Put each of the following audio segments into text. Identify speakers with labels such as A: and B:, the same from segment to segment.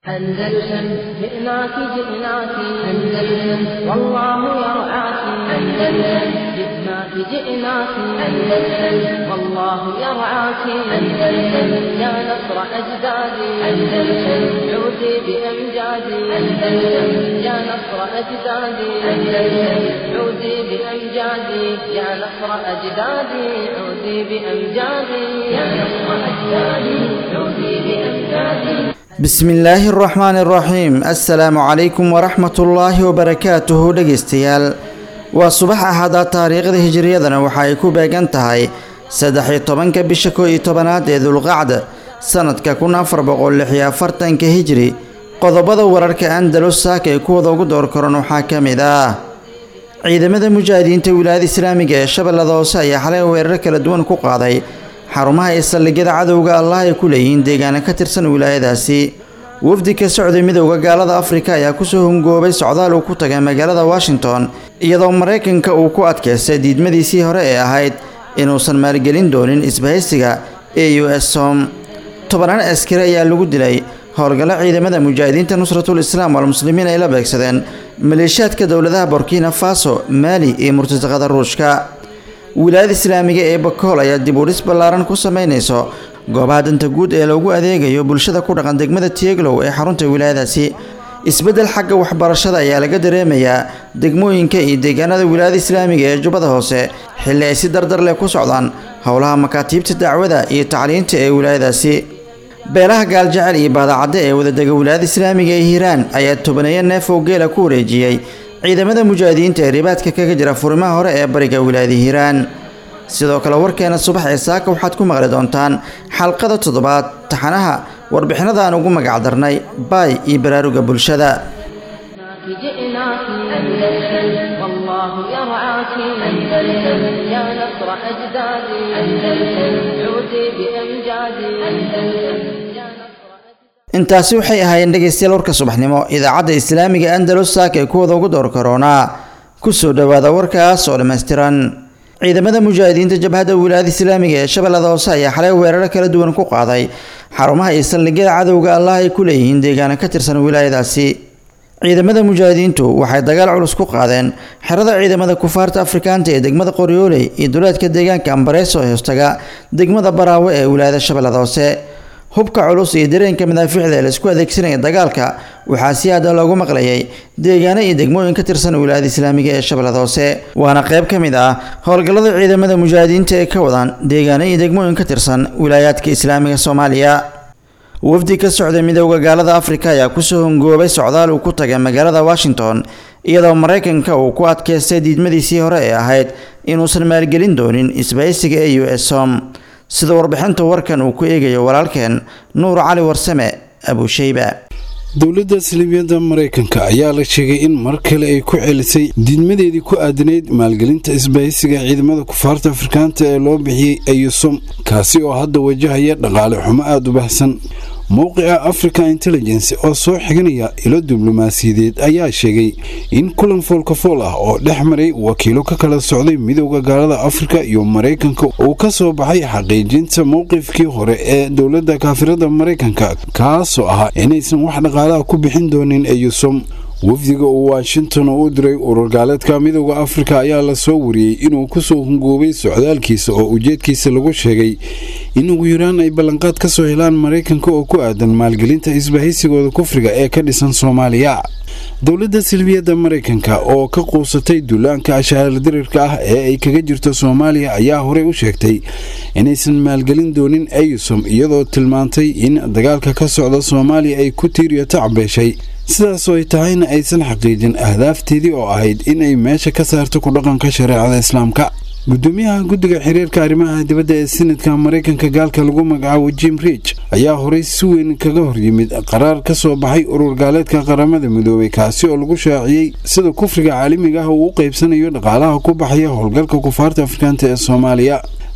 A: أندلسن جئناك جئناك أندلسن والله يرعاك أندلسن جئناك جئناك أندلسن والله يرعاك أندلسن يا نصر أجدادي أندلسن عودي بأمجادي أندلسن يا نصر أجدادي أندلسن عودي بأمجادي يا نصر أجدادي عودي بأمجادي يا نصر أجدادي عودي بأمجادي
B: bismi illaahi araxmaani araxiim assalaamu calaykum waraxmatullaahi wabarakaatuhu dhegeystayaal waa subax ahada taariikhda hijiriyadana waxa ay ku beegan tahay saddex-iyo tobanka bisha koo iyo tobanaad ee dulqacda sanadka kun afar boqol lix iyo afartanka hijri qodobada wararka andalus saaka ee kuwada ugu door koran waxaa ka mid ah ciidamada mujaahidiinta wilaayada islaamiga ee shabeellada hoose ayaa xalay weerar kala duwan ku qaaday xarumaha iyo saldhigyada cadowga allah ay ku leeyihiin deegaana ka tirsan wilaayadaasi wafdi ka socday midowda gaalada afrika ayaa kusoo hungoobay socdaal uu ku tagay magaalada washington iyadoo maraykanka uu ku adkaystay diidmadiisii hore ee ahayd inuusan maalgelin doonin isbahaysiga e u s som tobanaan askari ayaa lagu dilay howlgallo ciidamada mujaahidiinta nusratul islaam walmuslimiin ay la beegsadeen maleeshiyaadka dowladaha burkina faso maali iyo murtasaqada ruushka wilaayada islaamiga ee bakool ayaa dib udhis ballaaran ku samaynayso goobaha danta guud ee loogu adeegayo bulshada ku dhaqan degmada tieglow ee xarunta wilaayadaasi isbeddel xagga waxbarashada ayaa laga dareemayaa degmooyinka iyo deegaanada wilaayada islaamiga ee jubbada hoose xilli ay si dardar leh ku socdaan howlaha makaatiibta dacwada iyo tacliinta ee wilaayadaasi beelaha gaaljecel iyo baadacadde ee wadadega wilaayada islaamiga ee hiiraan ayaa tobaneeyo neef oo geela ku wareejiyey ciidamada mujaahidiinta ee ribaadka kaga jira furimaha hore ee bariga wilaayada hiiraan sidoo kale warkeena subax ee saaka waxaad ku maqli doontaan xalqada toddobaad taxanaha warbixinada aan ugu magac darnay baay iyo baraaruga bulshada
A: جئناك أندلسن والله يرعاك أندلسن يا نصر أجدادي أندلسن عودي بأمجادي أندلسن يا نصر
B: intaasi waxay ahaayeen dhegaystayaal warka subaxnimo idaacadda islaamiga andalus saaka ee kuwada ugu door karoonaa kusoo dhowaada warkaas oo dhammaystiran ciidamada mujaahidiinta jabhadda wilaayada islaamiga ee shabeellada hoose ayaa xalay weeraro kala duwan ku qaaday xarumaha iyo saldhigyada cadowga allah ay ku leeyihiin deegaana ka tirsan wilaayadaasi ciidamada mujaahidiintu waxay dagaal culus ku qaadeen xerada ciidamada kufaarta afrikaanta ee degmada qoryooley iyo duleedka deegaanka ambareeso ee hoostaga degmada baraawe ee wilaayada shabeellada hoose hubka culus iyo dareenka madaafiicda ee laisku adeegsanaya dagaalka waxaa si aada loogu maqlayay deegaano iyo degmooyin ka tirsan wilaayada islaamiga ee shabeellada hoose waana qayb ka mid ah howlgallada ciidamada mujaahidiinta ee ka wadaan deegaano iyo degmooyin ka tirsan wilaayaadka islaamiga soomaaliya wafdi ka socday midowda gaalada afrika ayaa kusoo hongoobay socdaal uu ku tagay magaalada washington iyadoo maraykanka uu ku adkaystay diidmadiisii hore ee ahayd inuusan maalgelin doonin isbahaysiga e u s som sida warbixinta warkan uu ku eegayo walaalkeen nuur cali warsame abusheyba
C: dowladda salibiyadda maraykanka ayaa la sheegay in mar kale ay ku celisay diidmadeedii ku aadanayd maalgelinta isbahaysiga ciidamada kufaarta afrikaanta ee loo bixiyey eyusom kaasi oo hadda wajahaya dhaqaale xumo aada u baxsan mowqica africa intelligence oo soo xiganaya ilo diblomaasiyadeed ayaa sheegay in kulan foolkafool ah oo dhex maray wakiilo ka kala socday midowda gaalada afrika iyo maraykanka uu ka soo baxay xaqiijinta mowqifkii hore ee dowladda kaafirada maraykanka kaasoo ahaa inaysan wax dhaqaalaha ku bixin doonin eyusom wafdiga uu washington u diray ururgaaleedka midowda afrika ayaa lasoo wariyey inuu kusoo hungoobay socdaalkiisa oo ujeedkiisa lagu sheegay in ugu yaraan ay ballanqaad ka soo helaan maraykanka oo ku aadan maalgelinta isbahaysigooda kufriga ee ka dhisan soomaaliya dowladda silbiyadda maraykanka oo ka quusatay duulaanka ashaaladirirka ah ee ay kaga jirto soomaaliya ayaa horey u sheegtay inaysan maalgelin doonin eyusom iyadoo tilmaantay in dagaalka ka socda soomaaliya ay ku tiiriyo tacbeeshay sidaasoo ay tahayna aysan xaqiijin ahdaafteedii oo ahayd in ay meesha ka saarto ku dhaqanka shareecada islaamka gudoomiyaha guddiga xiriirka arrimaha dibadda ee sinadka maraykanka gaalka lagu magacaabo jim rich ayaa horey si weyn kaga horyimid qaraar ka soo baxay urur gaaleedka qaramada midoobay kaasi oo lagu shaaciyey sida kufriga caalamiga ah uu u qaybsanayo dhaqaalaha ku baxaya howlgalka kufaarta afrikaanta ee soomaaliya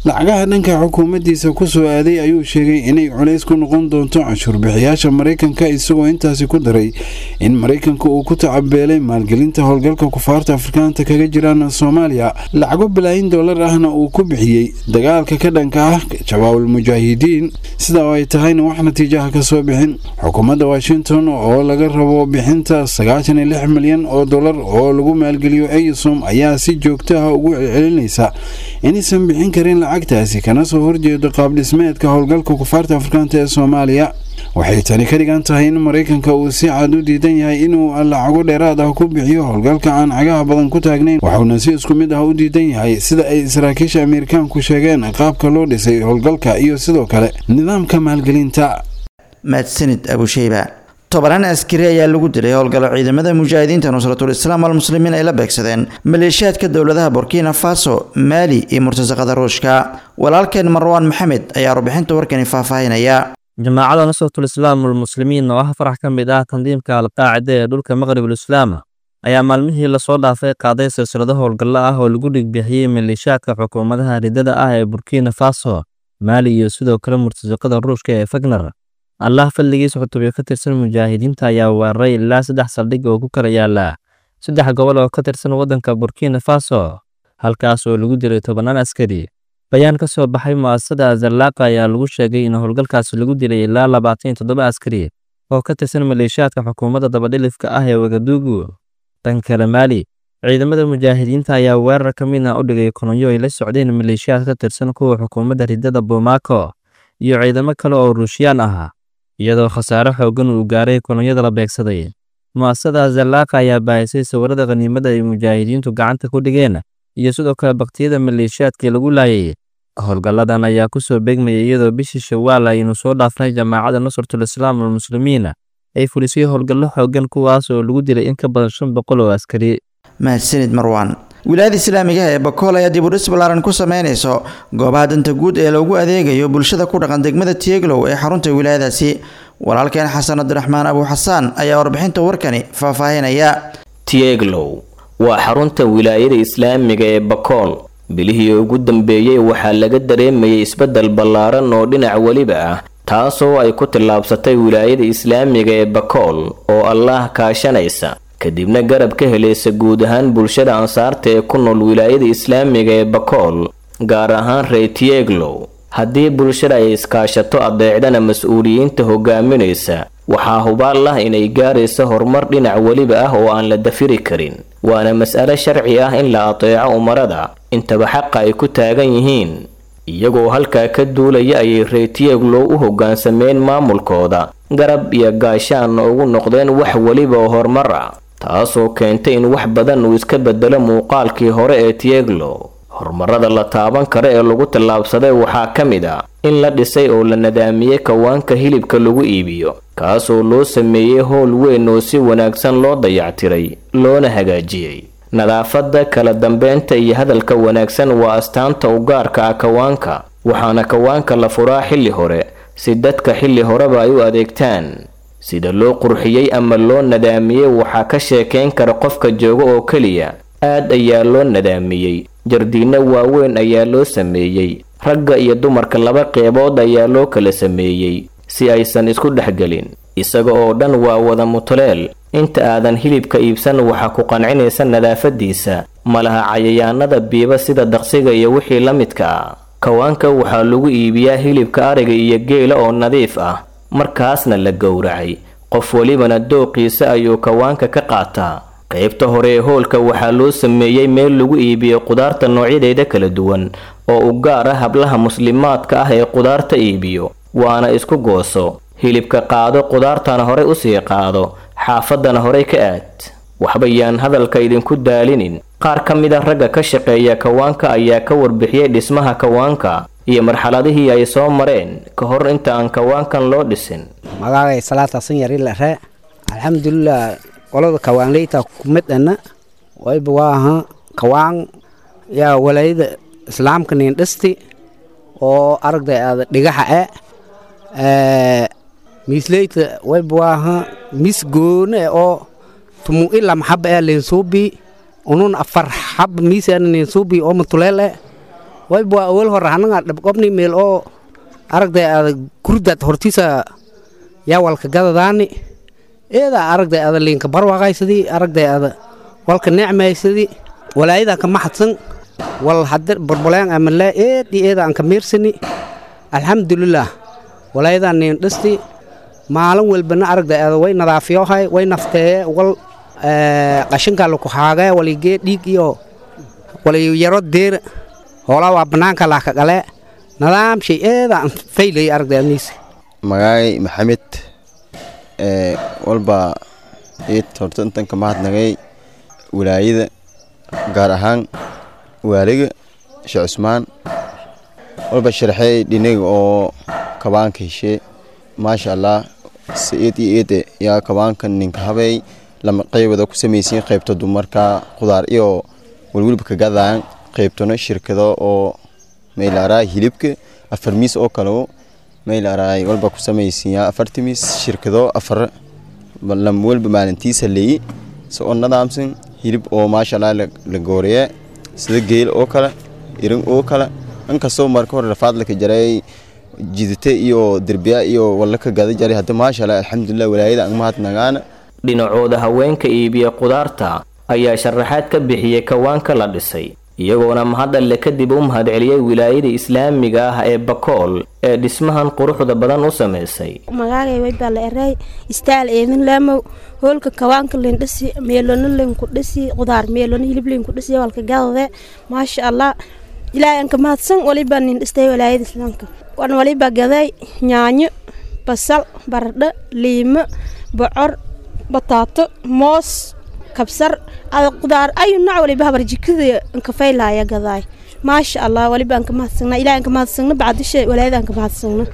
C: lacagaha dhanka xukuumaddiisa ku soo aaday ayuu sheegay inay culays ku noqon doonto canshuurbixiyaasha maraykanka isagoo intaasi ku daray in maraykanka uu ku tacabeelay maalgelinta howlgalka kufaarta afrikaanta kaga jiraan soomaaliya lacago bilaayin dollar ahna uu ku bixiyey dagaalka ka dhanka ah jawaabul mujaahidiin sida oo ay tahayna wax natiijaha ka soo bixin xukuumadda washington oo laga rabo bixinta sagaashan iyo lix milyan oo dollar oo lagu maalgeliyo eysom ayaa si joogto ah ugu celcelinaysa inaysan bixin karin lacagtaasi kana soo horjeedo qaabdhismeedka howlgalka kufaarta afrikaanta ee soomaaliya waxay tani ka dhigan tahay in maraykanka uu si cad u diidan yahay inuu lacago dheeraad ah ku bixiyo howlgalka aan cagaha badan ku taagnayn waxuuna si isku mid ah u diidan yahay sida ay saraakiisha ameerikaanku sheegeen qaabka loo dhisay howlgalka iyo sidoo kale nidaamka maalgelinta
B: mahadsanid abusheyba tobanaan askari ayaa lagu dilay howlgallo ciidamada mujaahidiinta nusratul islaam almuslimiin ay la beegsadeen maleeshiyaadka dowladaha burkina faso maali iyo murtasaqada ruushka walaalkeen marwaan maxamed ayaa warbixinta warkani faahfaahinaya
D: jamaacada nusratul islaam almuslimiin oo ah farax ka mid ah tandiimka alqaacida ee dhulka maqribul islaam ayaa maalmihii lasoo dhaafay qaaday silsilado howlgallo ah oo lagu dhigbixiyey maleeshiyaadka xukuumadaha ridada ah ee burkina faso maali iyo sidoo kale murtasaqada ruushka ee fagner allah fadligiisa xutubyo ka tirsan mujaahidiinta ayaa weeraray ilaa saddex saldhig oo ku kala yaala saddex gobol oo ka tirsan waddanka burkina faso halkaas oo lagu dilay tobannaan askari bayaan ka soo baxay mu'asasada azallaaqa ayaa lagu sheegay in howlgalkaasi lagu dilay ilaa labaatan iyo toddoba askari oo ka tirsan maleeshiyaadka xukuumadda dabadhilifka ah ee wagaduugu dhanka kale maali ciidamada mujaahidiinta ayaa weerar ka midna u dhigay kolonyo ay la socdeen maleeshiyaad ka tirsan kuwa xukuumadda ridada bomaako iyo ciidamo kale oo ruushiyaan ah iyadoo khasaare xooggan uu gaaray kolonyada la beegsaday mu'asasada azallaaqa ayaa baahisay sawirada khaniimada ay mujaahidiintu gacanta ku dhigeen iyo sidoo kale baktiyada maleeshiyaadkii lagu laayay howlgalladan ayaa ku soo beegmayay iyadoo bishii shawaal aynu soo dhaafnay jamaacadda nusratul islaam almuslimiin ay fulisay howlgallo xooggan kuwaas oo lagu dilay in ka badan shan boqol oo askari
B: mahadsanid marwaan wilaayada islaamigaha ee bakool ayaa dib u dhis ballaaran ku sameynayso goobaha danta guud ee loogu adeegayo bulshada ku dhaqan degmada tieglow ee xarunta wilaayadaasi walaalkeen xasan cabdiraxmaan abu xasaan ayaa warbixinta warkani faahfaahinaya
E: tieglow waa xarunta wilaayada islaamiga ee bakool bilihii ugu dambeeyey waxaa laga dareemayay isbeddel ballaaran oo dhinac weliba ah taasoo ay ku tillaabsatay wilaayada islaamiga ee bakool oo allaah kaashanaysa kadibna garab ka helaysa guud ahaan bulshada ansaarta ee ku nool wilaayada islaamiga ee bakool gaar ahaan reytieglow haddii bulshada ay iskaashato adeecdana mas-uuliyiinta hogaaminaysa waxaa hubaal ah inay gaaraysa horumar dhinac weliba ah oo aan la dafiri karin waana mas'alo sharci ah in la adeeco umarada intaba xaqa ay ku taagan yihiin iyagoo halkaa ka duulaya ayay reytieglow u hoggaansameen maamulkooda garab iyo gaashaanna ugu noqdeen wax weliba oo horumar ah taasoo keentay in wax badan uu iska bedelo muuqaalkii hore ee tieglow horumarada la taaban kara ee lagu tallaabsaday waxaa ka mid ah in la dhisay oo la nadaamiyey kawaanka hilibka lagu iibiyo kaasoo loo sameeyey howl weyn oo si wanaagsan loo dayactiray loona hagaajiyey nadaafadda kala dambeynta iyo hadalka wanaagsan waa astaanta u gaarka ah kawaanka waxaana kawaanka la furaa xilli hore si dadka xilli horeba ay u adeegtaan sida loo qurxiyey ama loo nadaamiyey waxaa ka sheekayn kara qofka jooga oo keliya aad ayaa loo nadaamiyey jardiinno waaweyn ayaa loo sameeyey ragga iyo dumarka laba qeybood ayaa loo kala sameeyey si aysan isku dhexgelin isaga oo dhan waa wada mutuleel inta aadan hilibka iibsan waxaa ku qancinaysa nadaafadiisa malaha cayayaanada biiba sida daqsiga iyo wixii la midka ah kawaanka waxaa lagu iibiyaa hilibka ariga iyo geela oo nadiif ah markaasna la gowracay qof welibana dooqiisa ayuu kawaanka ka qaataa qaybta hore ee hoolka waxaa loo sameeyey meel lagu iibiyo qudaarta noocyadeeda kala duwan oo u gaar ah hablaha muslimaadka ah ee qudaarta iibiyo waana isku gooso hilibka qaado qudaartana horey usii qaado xaafadana horey ka aad waxba yaan hadalka idinku daalinin qaar ka mid a ragga ka shaqeeya kawaanka ayaa ka warbixiyey dhismaha kawaanka iyo marxaladihii ay soo mareen ka hor inta aan kawaankan loo dhisin
F: magaagay salaata sanyari lare alxamdulilah qolada kawaanleyta kumidana wayba waaha kawaan yaa walaayada islaamka nin dhisti oo aragday aada dhigaxa e miisleyta wayba waaha mis goone oo tumu ila maxaba ee lensuubi unun afar xab miisana lensuubi oo matuleel e wayba waa awal hore hanaga dhabqobni meel oo aragday ada gurdaad hortiisa yaa walka gadadaani eeda aragday ada liinka barwaaqaysadii aragday ada walka necmaysadii walaayadaa ka maxadsan wal hadde barbaleen amalaa eedii eeda aan ka miirsani alxamdulilaah walaayadaa niin dhisti maalin walbana aragday ada way nadaafiyohay way nafteeye wal qashinkaa laku haagee waligee dhiig iyo wali yaro deera hoolaa waa bannaanka laaka qalee nadaam shay eeda aan faylay aragday adniisa
G: magaay maxamed ee walba iid horta intan ka mahadnagay walaayada gaar ahaan waaliga sheekh cusmaan walba sharxey dhinaga oo kabaanka heshee maasha allah si eed iyo eede yaa kabaanka ninka habey lama qaybada ku samaysiin qaybta dumarka khudaar iyo walwalba ka gadaan qaybtano shirkado oo meylaaraa hilibka afar miis oo kale meylaaraa walba ku samaysiiyaa afarta miis shirkado afar lam walba maalintiisa leeyi si oo nadaamsan hilib oo maasha allah la gooreeye sida geel oo kale irin oo kale inkastoo marka hore rafaad laka jaray jidite iyo derbiya iyo walla ka gada jaray hadda maasha allah alxamdulilah walaayada aan mahadnagaana
E: dhinacooda haweenka iibiya qudaarta ayaa sharaxaad ka bixiyey kawaanka la dhisay iyagoona mahadalle kadib u mahadceliyey wilaayada islaamiga ah ee bakool ee dhismahan quruxda badan u samaysay
H: magaagay waybaa la eray istaal eedin laamow hoolka kawaanka lin dhisi meelona linku dhisi qudaar meelona hilib linku dhisi walka gadade maasha allah ilaahay anka mahadsan walibaa nin dhistay walaayada islaamka wan walibaa gaday yaanyo basal baradho liimo bocor bataato moos kabsar ada qudaar ayu nooc waliba habar jikada anka faylaya gadaay maasha allah waliba anka mahadsagna ilahay anka mahadsagna bacdisha walaayada anka mahadsagna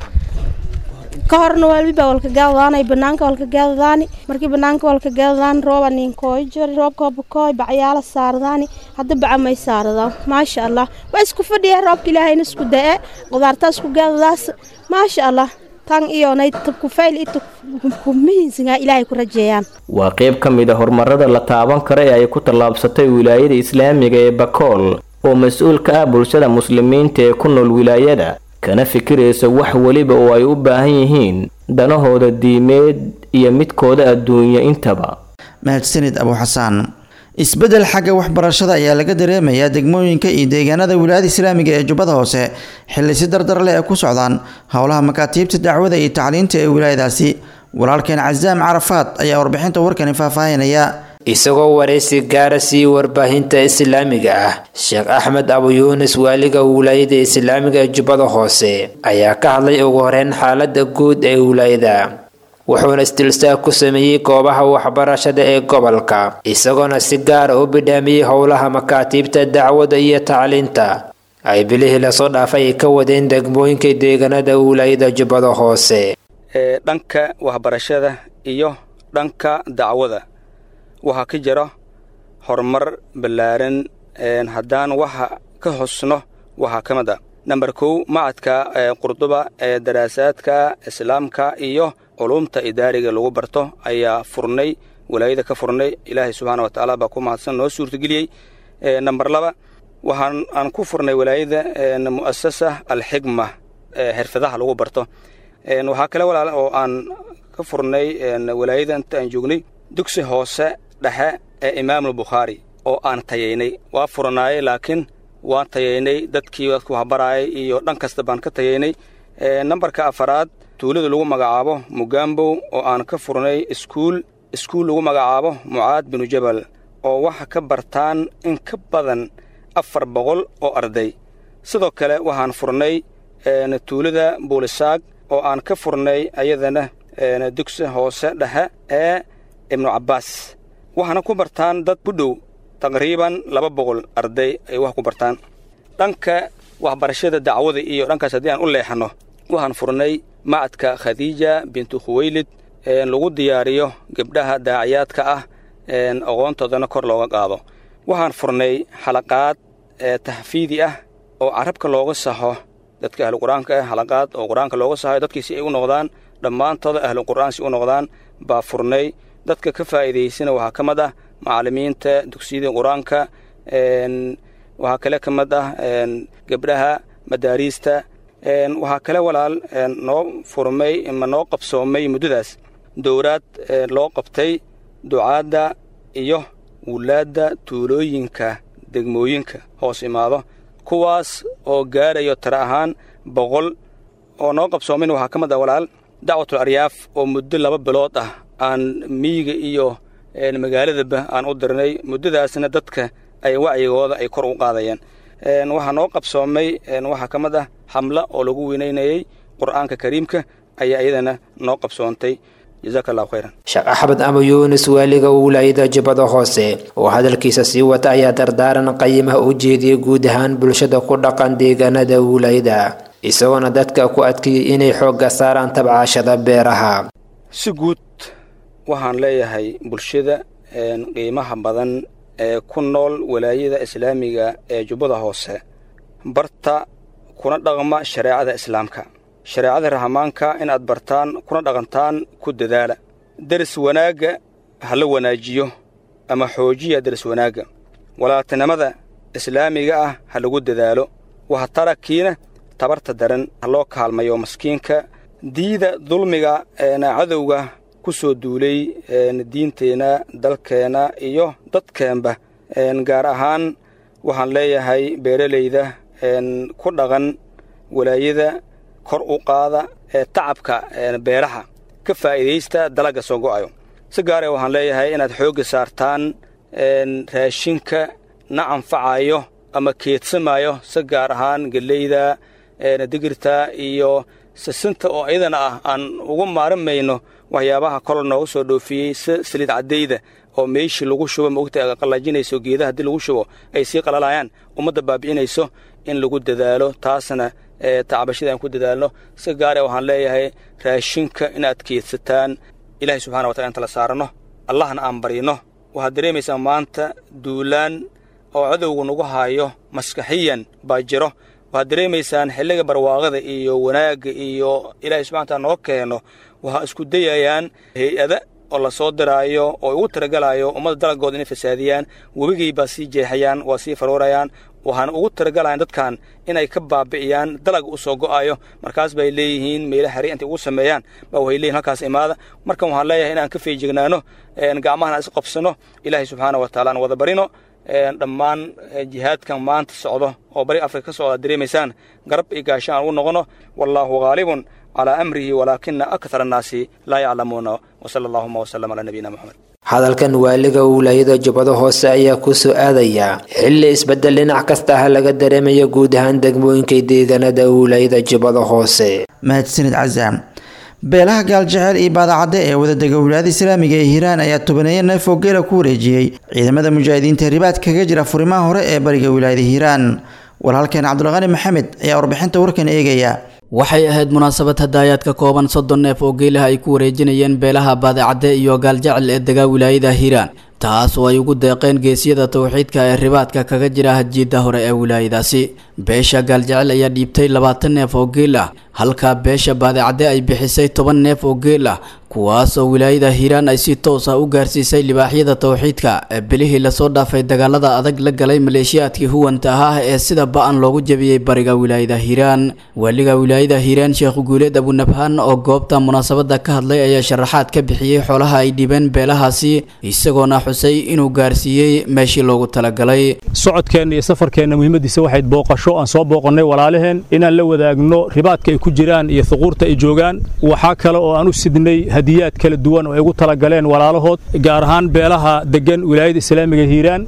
H: ka horna waliba walka gaadadaanay banaanka walka gaadadaani markii banaanka walka gaadadaan rooba ninkooy jori roobka bakooy bacyaala saaradaani hadda baca may saaradaan maasha allah waa isku fadhiya roobka ilaahayna isku da-e qudaartaa isku gaadadaas maasha allah tan iyonay tabkufayl iyo tabkumihiinsigaa ilaahay ku rajeeyaan
E: waa qayb ka mid a horumarada la taaban kara ee ay ku tallaabsatay wilaayada islaamiga ee bakool oo mas-uul ka ah bulshada muslimiinta ee ku nool wilaayada kana fikiraysa wax weliba oo ay u baahan yihiin danahooda diimeed iyo midkooda adduunyo intaba
B: mahadsanid abu xasaan isbeddel xagga waxbarashada ayaa laga dareemayaa degmooyinka iyo deegaanada wilaayada islaamiga ee jubbada hoose xilli si dardar leh ay ku socdaan howlaha makaatiibta dacwada iyo tacliinta ee wilaayadaasi walaalkeen casaam carafaad ayaa warbixinta warkani faahfaahinaya
I: isagoo waraysi gaara sii warbaahinta islaamiga ah sheekh axmed abu yuunis waaliga wilaayada islaamiga ee jubbada hoose ayaa ka hadlay ugu horeyn xaalada guud ee wilaayada wuxuuna istilstaag ku sameeyey goobaha waxbarashada ee gobolka isagoona si gaara u bidhaamiyey howlaha makaatiibta dacwada iyo tacliinta ay bilihii lasoo dhaafay ay ka wadeen degmooyinka deegaanada wilaayada jubbada hoose
J: ee dhanka waxbarashada iyo dhanka dacwada waxaa ka jira horumar ballaaran haddaan waxa ka hosno waxaa ka mid a namber kow macadka qurduba ee daraasaadka islaamka iyo culumta idaariga lagu barto ayaa furnay walaayada ka furnay ilaahay subxaana watacaala baa ku mahadsan noo suurtageliyey namber laba waxaan aan ku furnay walaayada mu'asasa alxigma xirfadaha lagu barto waxaa kale walaale oo aan ka furnay walaayada inta aan joognay dugsi hoose dhexe ee imaamul bukhaari oo aan tayaynay waa furanaayey laakiin waan tayaynay dadkii dadku waxbaraayay iyo dhan kasta baan ka tayaynay nambarka afaraad tuulada lagu magacaabo mugambow oo aan ka furnay iskuul iskuul lagu magacaabo mucaad binu jabal oo waxa ka bartaan in ka badan afar boqol oo arday sidoo kale waxaan furnay tuulada buulisaag oo aan ka furnay ayadana dugsi hoose dhexe ee ibnu cabbaas waxaana ku bartaan dad ku dhow taqriiban laba boqol arday ay wax ku bartaan dhanka waxbarashada dacwada iyo dhankaas haddii aan u leexanno waxaan furnay macadka khadiija bintu khuweylid lagu diyaariyo gabdhaha daaciyaadka ah aqoontoodana kor looga qaado waxaan furnay xalaqaad taxfiidi ah oo carabka looga saxo dadka ahlu qur-aanka ah xalaqaad oo qur-aanka looga saxayo dadkii si ay u noqdaan dhammaantooda ahlu qur'aan si u noqdaan baa furnay dadka ka faa'iidaysana waxaa ka mid ah macallimiinta dugsiyada qur-aanka waxaa kale ka mid ah gabdhaha madaariista waxaa kale walaal noo furmay ma noo qabsoomay muddadaas dowraad loo qabtay ducaadda iyo wulaadda tuulooyinka degmooyinka hoos imaado kuwaas oo gaarayo tara ahaan boqol oo noo qabsoomin waxaa ka mid ah walaal dacwatul aryaaf oo muddo laba bilood ah aan miyiga iyo magaaladaba aan u dirnay muddadaasna dadka ay wacyigooda ay kor u qaadayeen waxaa noo qabsoomay waxaa ka mid ah xamla oo lagu weynaynayey qur'aanka kariimka ayaa iyadana noo qabsoontay jazaaka allahu khayran
I: sheekh axmed ama yuunis waaliga wilaayada jubbada hoose oo hadalkiisa sii wata ayaa dardaaran qayimaha u jeediyey guud ahaan bulshada ku dhaqan deegaanada wilaayada isagoona dadka ku adkeeyey inay xoogga saaraan tabcaashada beeraha
J: si guud waxaan leeyahay bulshada qiimaha badan ee ku nool walaayada islaamiga ee jubbada hoose barta kuna dhaqma shareecada islaamka shareecada rahmaanka inaad bartaan kuna dhaqantaan ku dadaala deris wanaagga ha la wanaajiyo ama xoojiya deris wanaagga walaaltinimada islaamiga ah ha lagu dadaalo wahatarakiina tabarta daran ha loo kaalmayo maskiinka diida dulmiga eena cadowga ku soo duulay diinteenna dalkeenna iyo dadkeenba gaar ahaan waxaan leeyahay beeralayda ku dhaqan walaayada kor u qaada ee tacabka beeraha ka faa'iidaysta dalagga soo go'ayo si gaare waxaan leeyahay inaad xoogga saartaan raashinka na anfacayo ama keedsamayo si gaar ahaan geleyda digirta iyo sisinta oo iyadana ah aan ugu maarimayno waxyaabaha kol nooga soo dhoofiyey si saliid caddayda oo meeshii lagu shubo maogta qallajinayso geedaha haddii lagu shubo ay sii qalalayaan ummadda baabi'inayso in lagu dadaalo taasna tacbashada aan ku dadaalno si gaare waxaan leeyahay raashinka inaad keedsataan ilaahay subxana watala inta la saarano allahna aan baryno waxaad dareemaysaa maanta duulaan oo cadowga nagu haayo maskaxiyan baa jiro waxaad dareemaysaan xilliga barwaaqada iyo wanaagga iyo ilaahay subxana wataala noo keeno waxaa isku dayayaan hay-ada oo la soo diraayo oo ugu talagalayo ummadda dalagooda inay fasaadiyaan webigay baa sii jeexayaan waa sii faruurayaan waxaana ugu talagalayan dadkan inay ka baabi'iyaan dalag u soo go'ayo markaas bay leeyihiin meela xari intay ugu sameeyaan ba waxay leeyihin halkaas imaada markan waxaan leeyahay inaan ka feejignaano gacmahan aan is qabsano ilaahay subxaana wa taala aan wada barino dhammaan jihaadkan maanta socdo oo bari afrika ka socda dareemaysaan garab iyo gaasho aan ugu noqono wallaahu haalibun calaa amrihi walaakina akthar annaasi laa yaclamuuna wasala allahuma wasalam calaa nabiyina moxamed
I: hadalkan waaliga wilaayada jubbada hoose ayaa ku soo aadaya xilli isbedel dhinac kasta ah laga dareemayo guud ahaan degmooyinka deegaanada wilaayada jubbada hoose
B: mahadsanid casaam beelaha gaaljecel iyo baadacadde ee wadadega wilaayada islaamiga ee hiiraan ayaa tobaneeya neef oo geela ku wareejiyey ciidamada mujaahidiinta ribaad kaga jira furimaha hore ee bariga wilaayada hiiraan walaalkeen cabdulqani maxamed ayaa warbixinta warkan eegaya
K: waxay ahayd munaasabad hadaayaad ka kooban soddon neef oo geelaha ay ku wareejinayeen beelaha baadicadde iyo gaaljecel ee degaa wilaayada hiiraan taas oo ay ugu deeqeen geesyada towxiidka ee ribaadka kaga jira hajiidda hore ee wilaayadaasi beesha gaaljecel ayaa dhiibtay labaatan neef oo geel ah halka beesha baadicadde ay bixisay toban neef oo geel ah kuwaas oo wilaayada hiiraan ay si toos ah u gaarsiisay libaaxyada towxiidka ee bilihii lasoo dhaafay dagaalada adag la galay maleeshiyaadkii huwanta ah ee sida ba-an loogu jabiyey bariga wilaayada hiiraan waaliga wilaayada hiiraan sheekh guuleed abunabhaan oo goobta munaasabada ka hadlay ayaa sharaxaad ka bixiyey xoolaha ay dhibeen beelahaasi isagoona xusay inuu gaarsiiyey meeshii loogu talagalay
L: socodkeenna iyo safarkeenna muhiimadiisa waxayd booqasho aan soo booqannay walaalaheen inaan la wadaagno ribaadka ay ku jiraan iyo thuquurta ay joogaan waxaa kale oo aan u sidnay hadiyaad kala duwan oo ay ugu talagaleen walaalahood gaar ahaan beelaha deggan wilaayada islaamiga hiiraan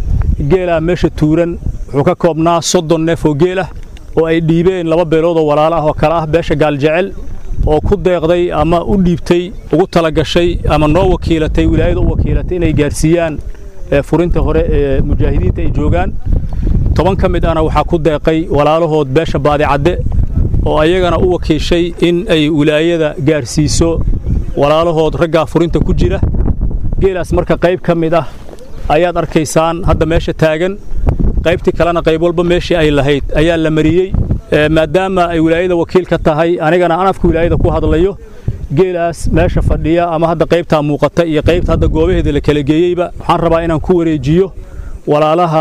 L: geelaa meesha tuuran wuxuu ka koobnaa soddon neef oo geel ah oo ay dhiibeen laba beelood oo walaalo ah oo kale ah beesha gaaljecel oo ku deeqday ama u dhiibtay ugu talagashay ama noo wakiilatay wilaayada u wakiilatay inay gaarsiiyaan furinta hore ee mujaahidiinta ay joogaan toban ka mid ahna waxaa ku deeqay walaalahood beesha baadicadde oo ayagana u wakiishay in ay wilaayada gaarsiiso walaalahood raggaa furinta ku jira geelaas marka qayb ka mid ah ayaad arkaysaan hadda meesha taagan qaybtii kalena qayb walba meeshii ay lahayd ayaa la mariyey maadaama ay wilaayada wakiil ka tahay anigana aan afka wilaayada ku hadlayo geelaas meesha fadhiya ama hadda qaybtaa muuqata iyo qaybta hadda goobaheeda la kala geeyeyba waxaan rabaa inaan ku wareejiyo walaalaha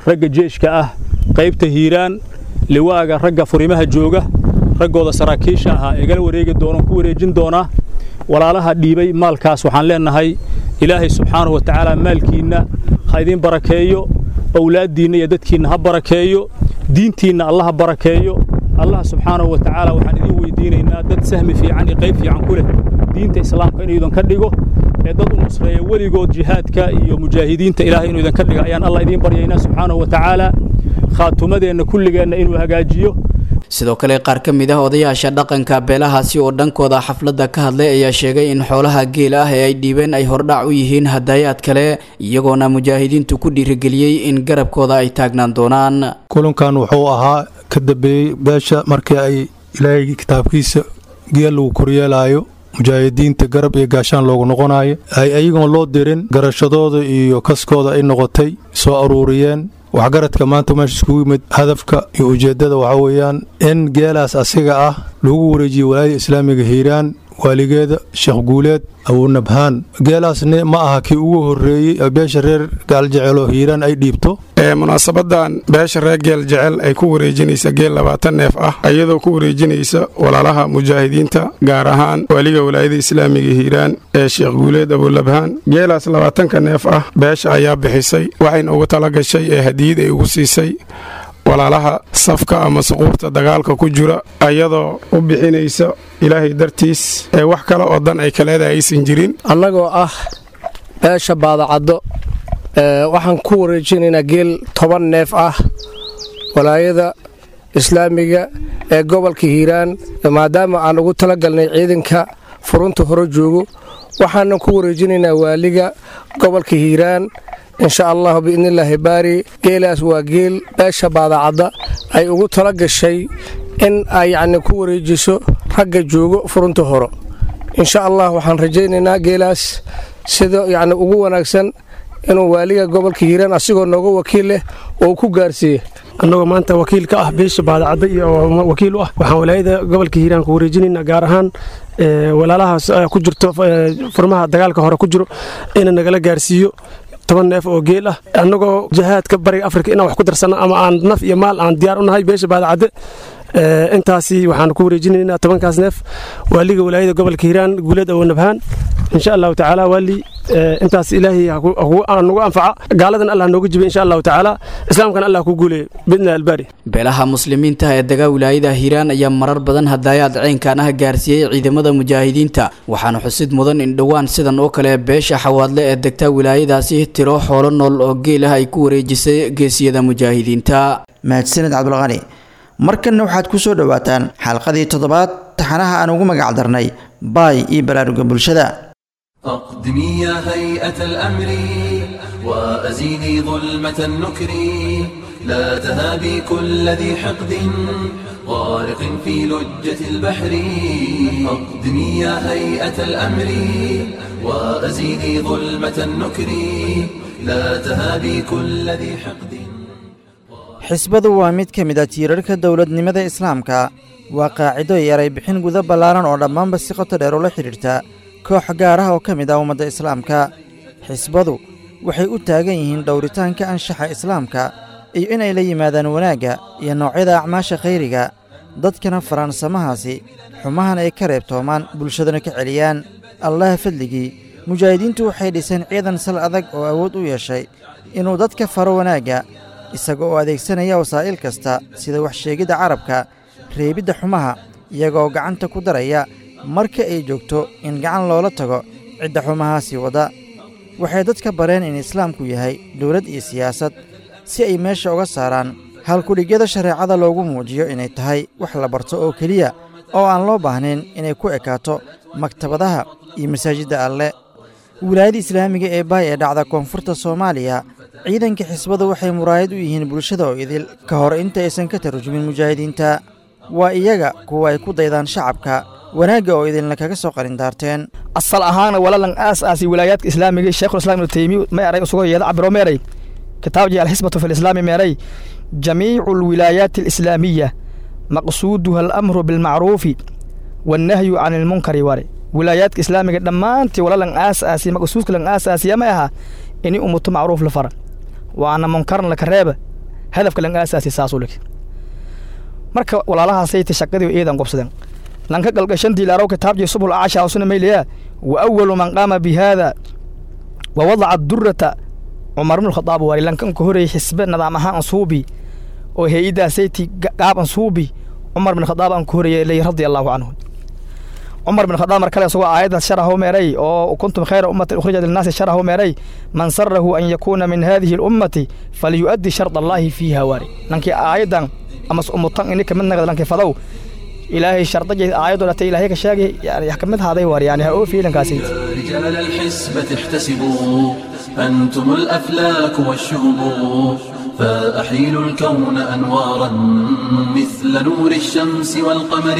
L: ragga jeeshka ah qaybta hiiraan liwaaga ragga furimaha jooga raggooda saraakiisha ahaa igala wareegi doono ku wareejin doonaa walaalaha dhiibay maalkaas waxaan leenahay ilaahay subxaanahu wa tacaala maalkiinna ha idiin barakeeyo owlaaddiinna iyo dadkiinna ha barakeeyo diintiinna alla ha barakeeyo allah subxaanahu wa tacaala waxaan idiin weydiinaynaa dad sahmi fiican iyo qayb fiican ku leh diinta islaamka inuu idan ka dhigo ee dad u nusreeya weligood jihaadka iyo mujaahidiinta ilaahay inuu idan ka dhiga ayaan allah idiin baryaynaa subxaanahu wa tacaala khaatumadeenna kulligeenna inuu hagaajiyo
K: sidoo kale qaar ka mid ah odayaasha dhaqanka beelahaasi oo dhankooda xafladda ka hadlay ayaa sheegay in xoolaha geel ah ee ay dhiibeen ay hordhac u yihiin hadaayaad kale iyagoona mujaahidiintu ku dhiirigeliyey in garabkooda ay taagnaan doonaan
M: kulankan wuxuu ahaa ka dambeeyey beesha markii ay ilaahay kitaabkiisa geel lagu koryeelaayo mujaahidiinta garab iyo gaashaan loogu noqonayo ay ayagoon loo dirin garashadooda iyo kaskooda ay noqotay soo aruuriyeen waxgaradka maanta meesha iskugu yimid hadafka iyo ujeeddada waxaa weeyaan in geelaas asiga ah lagu wareejiyo walaayada islaamiga hiiraan waaligeeda sheekh guuleed abuunabhaan geelaasni ma aha kii ugu horreeyey beesha reer gaaljecelo hiiraan ay dhiibto
N: munaasabadan beesha reer geel jecel ay ku wareejinaysa geel labaatan neef ah iyadoo ku wareejinaysa walaalaha mujaahidiinta gaar ahaan waaliga walaayada islaamiga hiiraan ee sheekh guuleed abuulabhaan geelaas labaatanka neef ah beesha ayaa bixisay waxayna ugu tala gashay ee hadiyad ay ugu siisay walaalaha safka ama suquurta dagaalka ku jira ayadoo u bixinaysa ilaahay dartiis ee wax kale oo dan ay kaleeda aysan jirin
O: annagoo ah beesha baadacaddo waxaan ku wareejinaynaa geel toban neef ah walaayada islaamiga ee gobolka hiiraan maadaama aan ugu talagalnay ciidanka furunta hore joogo waxaanan ku wareejinaynaa waaliga gobolka hiiraan insha allahu biidnillaahi baari geelaas waa geel beesha baadacadda ay ugu tala gashay in ay yacni ku wareejiso ragga joogo furunta hore insha allah waxaan rajaynaynaa geelaas sida yacni ugu wanaagsan inuu waaliga gobolka hiiraan asigoo nooga wakiil leh oo ku gaarsiiye
P: annagoo maanta wakiil ka ah beesha baadacadda iyo wakiil u ah waxaan walaayada gobolka hiiraan ku wareejinaynaa gaar ahaan walaalahaas ku jirto furmaha dagaalka hore ku jiro ina nagala gaarsiiyo toban neef oo geel ah annagoo jihaadka bariga afrika inaan wax ku darsanno ama aan naf iyo maal aan diyaar u nahay beesha baadacadde intaasi waxaan ku wareejinaynaa tobankaas neef waaliga walaayada gobolka hiiraan guuleed awoonabhaan insha allahu tacaala waali intaas ilaahay nagu anfaca gaaladan allah nooga jiba insha allahu tacaala islaamkana allah ku guuleeyo bidna albaari
K: beelaha muslimiinta ee dagaa wilaayada hiiraan ayaa marar badan hadaayaad ceynkan ah gaarsiiyey ciidamada mujaahidiinta waxaana xusid mudan in dhowaan sidan oo kale beesha xawaadle ee degta wilaayadaasi tiro xoolo nool oo geel ah ay ku wareejisay geesiyada mujaahidiinta
B: mahadsaned cabdulqani markanna waxaad ku soo dhowaataan xalqadii toddobaad taxanaha aan ugu magac darnay baay iyo baraaruga bulshada
Q: أقدمي يا هيئة الأمر وأزيلي ظلمة النكر لا تهابي كل ذي حقد غارق في لجة البحر أقدمي يا هيئة الأمر وأزيلي ظلمة النكر لا تهابي كل ذي حقد
B: xisbadu waa mid ka mid a tiirarka dowladnimada islaamka waa qaacido iyo eray bixin guda ballaaran oo dhammaanba si qoto dheer ula xidhiirta koox gaar ah oo ka mid ah ummadda islaamka xisbadu waxay u taagan yihiin dhowritaanka anshaxa islaamka iyo inay la yimaadaan wanaagga iyo noocyada acmaasha khayriga dadkana faraansamahaasi xumahan ay ka reebtoomaan bulshadana ka celiyaan allaha fadligii mujaahidiintu waxay dhiseen ciidan sal adag oo awood u yeeshay inuu dadka faro wanaagga isaga oo adeegsanaya wasaa'il kasta sida waxsheegidda carabka reebidda xumaha iyagaoo gacanta ku daraya marka ay joogto in gacan loola tago cidda xumahaasii wadda waxay dadka bareen in islaamku yahay dowlad iyo siyaasad si ay meesha uga saaraan halkudhigyada shareecada loogu muujiyo inay tahay wax la barto oo keliya oo aan loo baahnayn inay ku ekaato maktabadaha iyo masaajidda alle wilaayada islaamiga ee baay ee dhacda koonfurta soomaaliya ciidanka xisbadu waxay muraayad u yihiin bulshada oo idil ka hor inta aysan ka tarjumin mujaahidiinta waa iyaga kuwa ay ku daydaan shacabka wanaagga oo idinla kaga soo qarindaarteen
R: asal ahaana walalan aas aasi wilaayaadka islaamiga sheekhulislaam ibnu taymiya ma eray usugo yeeda cabiro meeray kitaabji alxisbatu fi lislaami meeray jamiicu alwilaayaati alislaamiya maqsuuduha alamru bilmacruufi wannahyu can ilmunkari ware wilaayaadka islaamiga dhammaantii walalan aas aasi maqsuudka lan aas aasiya ma aha ini umuto macruuf la fara waana munkarna laka reeba hadafka lan aasaasi saasuu leh marka walaalahaasayta shaqadii iidan qobsadeen lanka galgashan diilaarow kitaabjii subul acasha usuna maylayaa wa awalu man qaama bi haada wa wadaca durata cumar ibnu khadaab waari lankan ka horeeyey xisbe nidaam ahaan ansuubi oo hay-adaasayti gaab ansuubi cumar bin khadaab aan ka horeeyey ley radia allahu canhu cumar bin khadaab mar kale isagoo aayaddaas sharahu meeray oo kuntum khayra ummatin ukhrijat linnaasi sharahu meeray man sarahu an yakuuna min hadihi lummati falyu'addi sharda allaahi fiiha waari lankii aayaddan ama umutan ini kamid nagad lankii fadow ilaahay shardajay aayadoo dhata ilaahay ka sheegay yani kamid haaday waari yani ha oo fiilankaasi
Q: رجال الحسبة احتسبوا أنتم الأفلاك والشهب فأحيلوا الكون أنوارا مثل نور الشمس والقمر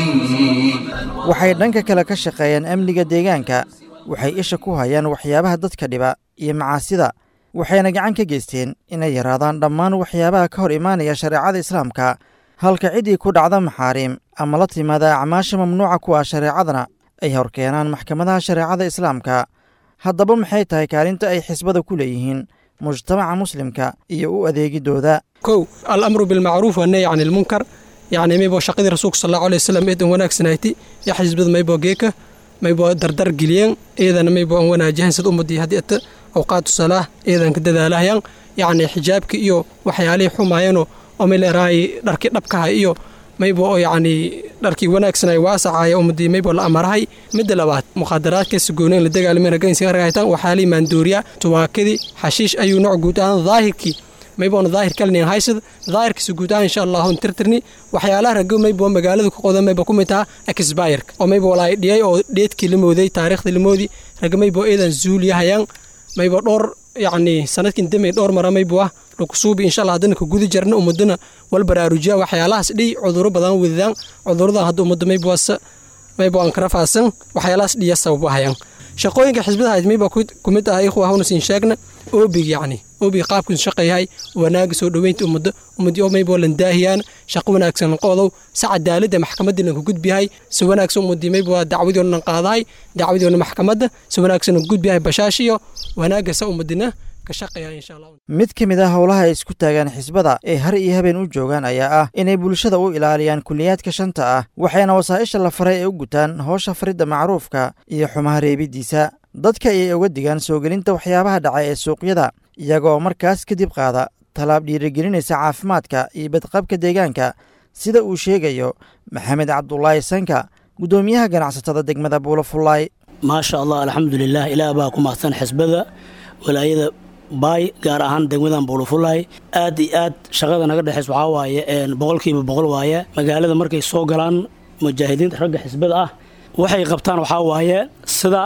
B: waxay dhanka kale ka shaqeeyaan amniga deegaanka waxay isha ku hayaan waxyaabaha dadka dhiba iyo macaasida waxayna gacan ka geysteen inay yaraadaan dhammaan waxyaabaha ka hor imaanaya shareecada islaamka halka ciddii ku dhacda maxaariim ama la timaada acmaasha mamnuuca ku ah shareecadana ay horkeenaan maxkamadaha shareecada islaamka haddaba maxay tahay kaalinta ay xisbada ku leeyihiin mujtamaca muslimka iyo u adeegidooda
S: kow alamru bilmacruuf wannahy can ilmunkar yacni maybo shaqadii rasuulka sal allahu alay wasalam eedan wanaagsanayti ya xisbada maybo geeka maybo dardar geliyeen eedana maybo aan wanaajahan sida ummadii haddii ata awqaatu salaah eedan ka dadaalahayan yacni xijaabki iyo waxyaalihii xumaayano oo may leerahay dharkii dhabkaha iyo maybo oo yacni dharkii wanaagsanay waasacaya ummadii maybo la amarahay midda labaad mukhadaraadka sugoona in la dagaalamay ragaynsiga ragaytan waxaalii maandooriya tuwaakadii xashiish ayuu nooc guud ahaan daahirkii mayboona daahir kalinin haysad daahirkiisa guud ahaan insha allahu tirtirni waxyaalaha rago maybo magaalada ku qodan maybo ku mid taha exbayerka oo maybo walaay dhiyay oo dheedkii la mooday taariikhdii la moodi raga maybo eedan zuuliyahayaan maybo dhowr yacni sanadkin damey dhowr mara maybo ah lakusuubi insha allah haddana ka guda jarna ummadana wal baraarujiya waxyaalahaas dhiy cuduro badan wadadaan cuduradan hadda ummadda mayboasa maybo aan kara faasan waxyaalahaas dhiya sababahayaan shaqooyinka xisbadaha mayba ku mid ah ikhwa hawna siin sheegna oobig yacni oobig qaabkiisu shaqeeyahay wanaaga soo dhoweynta ummadda ummadii oo maybo lan daahiyaan shaqo wanaagsan qodow si cadaaladda maxkamaddii lan ku gudbiyahay si wanaagsan ummadii maybo dacwadii oo lan qaadahay dacwadii oo maxkamadda si wanaagsan ku gudbiyahay bashaashiyo wanaaga sa ummadina ka shaqeeya insha allah
B: mid ka mid ah howlaha ay isku taagaan xisbada ee har iyo habeen u joogaan ayaa ah inay bulshada u ilaaliyaan kuliyaadka shanta ah waxayna wasaa'isha la faray ay u gutaan howsha faridda macruufka iyo xumaha reebiddiisa dadka ayay uga digaan soo gelinta waxyaabaha dhacay ee suuqyada iyagoo markaas kadib qaada tallaab dhiirigelinaysa caafimaadka iyo badqabka deegaanka sida uu sheegayo maxamed cabdulaahi sanka guddoomiyaha ganacsatada degmada buulofullaay
T: maasha allah alxamdulilah ilaah baa ku mahadsan xisbada walaayada baay gaar ahaan degmadan buulufulaay aad iyo aad shaqada naga dhexays waxaa waaye boqolkiiba boqol waaye magaalada markay soo galaan mujaahidiinta ragga xisbada ah waxay qabtaan waxaa waaye sida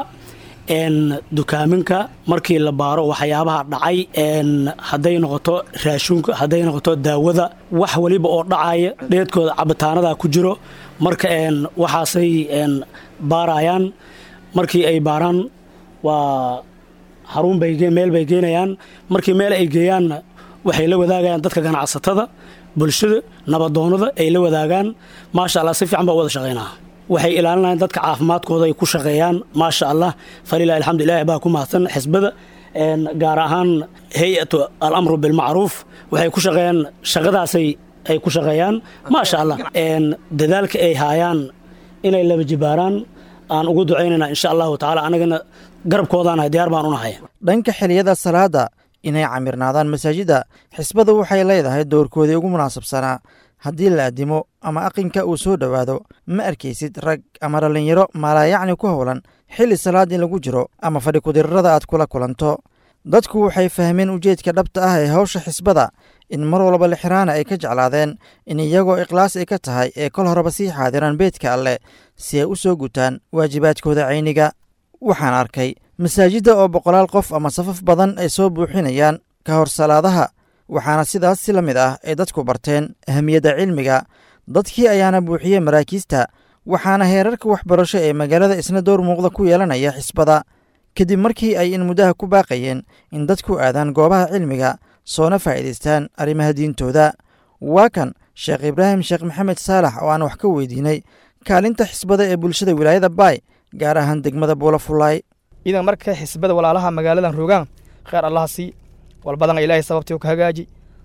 T: dukaaminka markii la baaro waxyaabaha dhacay hadday noqoto raashinka hadday noqoto daawada wax weliba oo dhacaya dheedkooda cabitaanada ku jiro marka waxaasay baarayaan markii ay baaraan waa xarun bay meel bay geenayaan markii meel ay geeyaanna waxay la wadaagayaan dadka ganacsatada bulshada nabadoonada ay la wadaagaan maasha allah si fiican baa wada shaqaynaa waxay ilaalinayaan dadka caafimaadkooda ay ku shaqeeyaan maasha allah falilah alxamdu ilahi baa ku mahadsan xisbada gaar ahaan hay-atu alamru bilmacruuf waxay ku shaqeeyaan shaqadaasay ay ku shaqeeyaan maasha allah dadaalka ay haayaan inay laba jibaaraan aan ugu ducaynayna insha allahu tacaala anagana garabkoodaanahay diyaar baan unahay
B: dhanka xiliyada salaada inay camirnaadaan masaajidda xisbadu waxay leedahay doorkoodii ugu munaasabsanaa haddii la addimo ama aqinka uu soo dhowaado ma arkaysid rag ama dhallinyaro maalaayacni ku howlan xilli salaad in lagu jiro ama fadhi kudirrada aad kula kulanto dadku waxay fahmeen ujeedka dhabta ah ee hawsha xisbada in mar walba lixiraana ay ka jeclaadeen in iyagoo ikhlaas ay ka tahay ee kol horeba sii xaadiraan beedka alleh si ay u soo gutaan waajibaadkooda cayniga waxaan arkay masaajidda oo boqolaal qof ama safaf badan ay soo buuxinayaan ka hor salaadaha waxaana sidaas si la mid ah ay dadku barteen ahamiyadda cilmiga dadkii ayaana buuxiyey maraakiista waxaana heerarka waxbarasho ee magaalada isna door muuqda ku yeelanaya xisbada kadib markii ay in muddaha ku baaqayeen in dadku aadaan goobaha cilmiga soona faa'iidaystaan arrimaha diintooda waa kan sheekh ibraahim sheekh maxamed saalax oo aan wax ka weydiinay kaalinta xisbada ee bulshada wilaayada baay gaar ahaan degmada buulafulaay
R: idan marka xisbada walaalaha magaaladan rogaan kheer allaha sii walbadan ilaahay sababtii ka hagaaji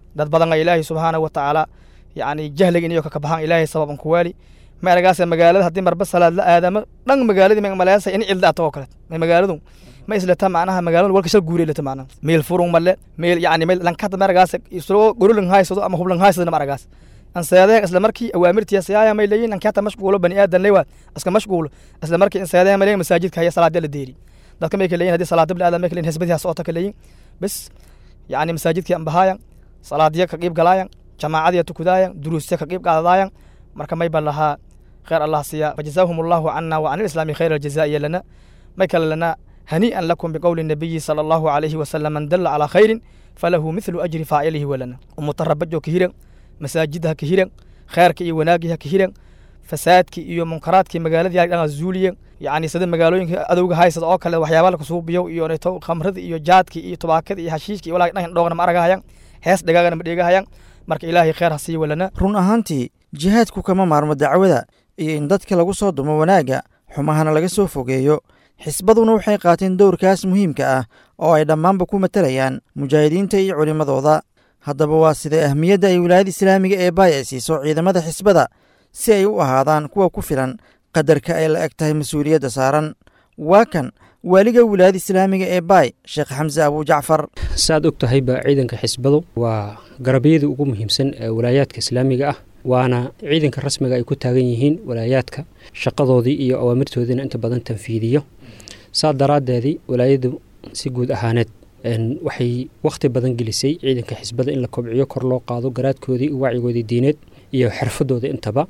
R: dad badan ilaahay subxaanahu watacaala yacni jahliga inayo ka kabaxaan ilaahay sababan ku waali ma aragaase magaalada haddii marba salaad la aadamo dhan magaaladii ma maleesa in cilda ato oo kale ma magaaladu ma islata macnaha magaaladu walka shal guuray lata macnaha meel furung male meel yacni meel lankada ma aragaase isagoo gorolan haysado ama hublan haysado ma aragaas anseedeen isla markii awaamirtiya siyaaya may leeyihin ankata mashquulo bani aadan leewaad iska mashquulo isla markii inseedeen may leeyihin masaajidka haya salaadya la deeri dadka may ka leeyihin haddii salaada bani aadan may ka leeyihin hisbadiha socota ka leeyihin bes yacni masaajidkii ambahaayan salaadiya ka qiib galaayan jamaacadiya tukudaayan duruusya ka qiib qaadadaayan marka may ba lahaa khayr allah siya fajazaahum allahu cana wa can alislaami khayra aljazaa'iya lana may kale lana hanii'an lakum biqowli nabiyi sala allahu calayhi wasalam man dalla calaa khayrin falahu mithlu ajri faacilihi walana umutarabajo ka hiran masaajidha ka hiran khayrka iyo wanaagiha ka hiran fasaadkii iyo munkaraadkii magaaladii dhan zuuliyen yacni sida magaalooyinka adowga haysada oo kale waxyaaba laka suubiyo iyo neto khamrada iyo jaadkii iyo tubaakada iyo hashiishka iyo walaa dhan dhoogna ma aragahayan hees dhagaagana ma dheegahayan marka ilaahay khayr ha sii walana
B: run ahaantii jihaadku kama maarmo dacwada iyo in dadka lagu soo dumo wanaagga xumahana laga soo fogeeyo xisbaduna waxay qaateen dowrkaas muhiimka ah oo ay dhammaanba ku matalayaan mujaahidiinta iyo culimmadooda haddaba waa sidee ahmiyadda ay wilaayada islaamiga ee baay ay siiso ciidamada xisbada si ay u ahaadaan kuwa ku filan qadarka ay la eg tahay mas-uuliyadda saaran waa kan waaliga wilaayada islaamiga ee baay sheekh xamse abuu jacfar
U: saaad og tahayba ciidanka xisbadu waa garabyada ugu muhiimsan ee walaayaadka islaamiga ah waana ciidanka rasmiga ay ku taagan yihiin walaayaadka shaqadoodii iyo awaamirtoodiina inta badan tanfiidiyo saa daraaddeedii walaayadu si guud ahaaneed waxay wakhti badan gelisay ciidanka xisbada in la kobciyo kor loo qaado garaadkoodii iyo wacyigoodii diineed iyo xirfadooda intaba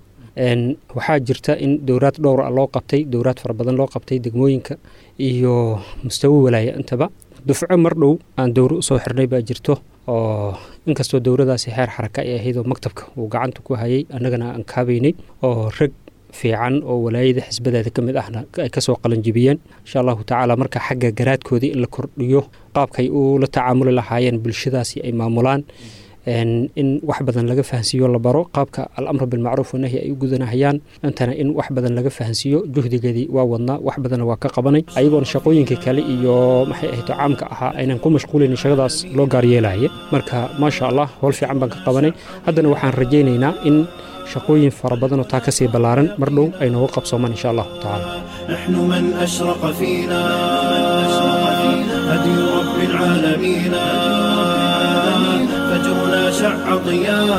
U: waxaa jirta in dowraad dhowr ah loo qabtay dowraad fara badan loo qabtay degmooyinka iyo mustawo walaaya intaba dufco mar dhow aan dowro usoo xirnay baa jirto oo inkastoo dowradaasi heer xaraka ay ahayd oo maktabka uu gacanta ku hayay annagana aan kaabaynay oo rag fiican oo walaayada xisbadeeda ka mid ahna ay kasoo qalanjibiyeen insha allahu tacaala marka xagga garaadkoodii in la kordhiyo qaabkay u la tacaamuli lahaayeen bulshadaasi ay maamulaan in wax badan laga fahansiiyo la baro qaabka alamru bilmacruuf wanahyi ay u gudanahayaan intana in wax badan laga fahansiiyo juhdigeedii waa wadnaa wax badanna waa ka qabanay ayagoona shaqooyinka kale iyo maxay ahayto caamka ahaa aynan ku mashquulaynin shaqadaas loo gaaryeelaya marka maasha allah howl fiican baan ka qabanay haddana waxaan rajaynaynaa in shaqooyin fara badanoo taa kasii ballaaran mar dhow ay nooga qabsoomaan insha allahu tacaala
Q: نحن من أشرق فينا هدي رب العالمين فجرنا شع ضياء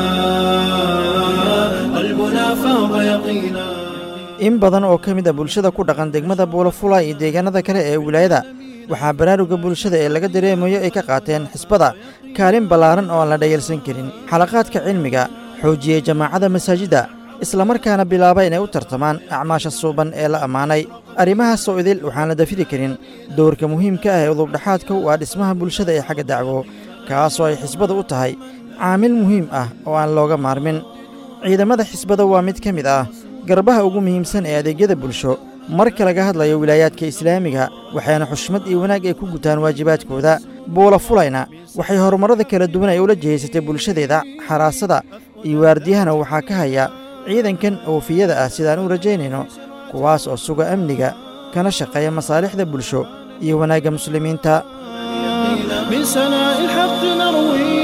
Q: قلبنا فاض يقينا
B: in badan oo ka mid a bulshada ku dhaqan degmada buulafula iyo deegaanada kale ee wilaayada waxaa baraaruga bulshada ee laga dareemayo ay ka qaateen xisbada kaalin ballaaran oo aan la dhayalsan karin xalaqaadka cilmiga xoojiyey jamaacada masaajidda islamarkaana bilaaba inay u tartamaan acmaasha suuban ee la ammaanay arrimahaasoo idil waxaan la dafiri karin dowrka muhiimka ah ee udubdhaxaadka u ah dhismaha bulshada ee xagga dacwo kaasoo ay xisbadu u tahay caamil muhiim ah oo aan looga maarmin ciidamada xisbada waa mid ka mid ah garbaha ugu muhiimsan ee adeegyada bulsho marka laga hadlayo wilaayaadka islaamiga waxayna xushmad iyo wanaag ay ku gutaan waajibaadkooda buula fulayna waxay horumarrada kala duwan ay ula jihaysatay bulshadeeda xaraasada iyo waardiyahana waxaa ka haya ciidankan oofiyada ah sidaan u rajaynayno kuwaas oo suga amniga kana shaqeeya masaalixda bulsho iyo wanaagga muslimiinta
Q: من سناء الحق نروي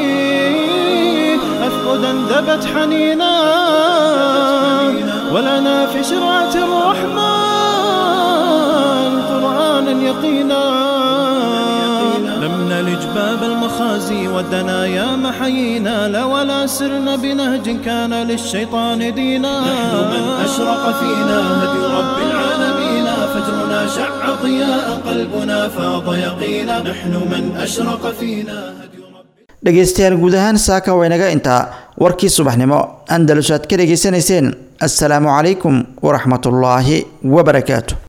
Q: أفقدا ذبت حنينا ولنا في شرعة الرحمن قرآنا يقينا لم نلج باب المخازي والدنايا محيينا لا ولا سرنا بنهج كان للشيطان دينا نحن من أشرق فينا هدي رب العالمين فجرنا شع ضياء قلبنا فاض يقينا نحن من أشرق فينا
B: dhegaystayaal guud ahaan saaka waynaga intaa warkii subaxnimo andalus aad ka dhegaysanayseen assalaamu calaykum waraxmatullaahi wabarakaatu